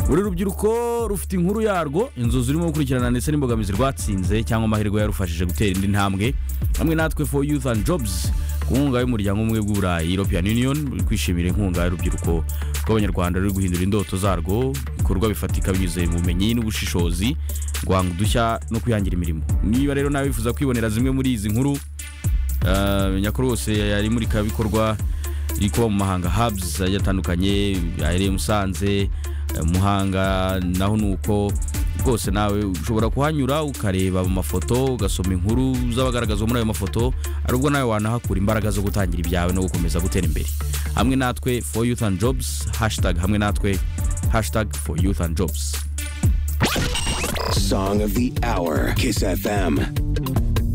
buri rubyiruko rufite inkuru yarwo inzu zirimo gukurikirana ndetse n'imbogamizi rwatsinze cyangwa amahirwe yarufashije gutera indi ntambwe hamwe natwe for youth and jobs ku nkunga y'umuryango umwe bw'uburayi european union uri kwishimira inkunga y'urubyiruko rw'abanyarwanda ruri guhindura indoto zarwo ibikorwa bifatika binyuze mu bumenyi n'ubushishozi guhanga udushya no kwihangira imirimo niba rero nawe wifuza kwibonera zimwe muri izi nkuru ah, menya ko rwose yari imurikabikorwa iri kuba mu mahanga habuzi agiye atandukanye ahereye musanze eh, muhanga naho ni uko rwose nawe ushobora kuhanyura ukareba mu mafoto ugasoma inkuru z'abagaragazwa muri ayo mafoto ari ubwo nawe wanahakura imbaraga zo gutangira ibyawe no gukomeza gutera imbere hamwe natwe for youth and jobs hashtag hamwe natwe hashtag for youth and jobs Song of the Hour, Kiss FM.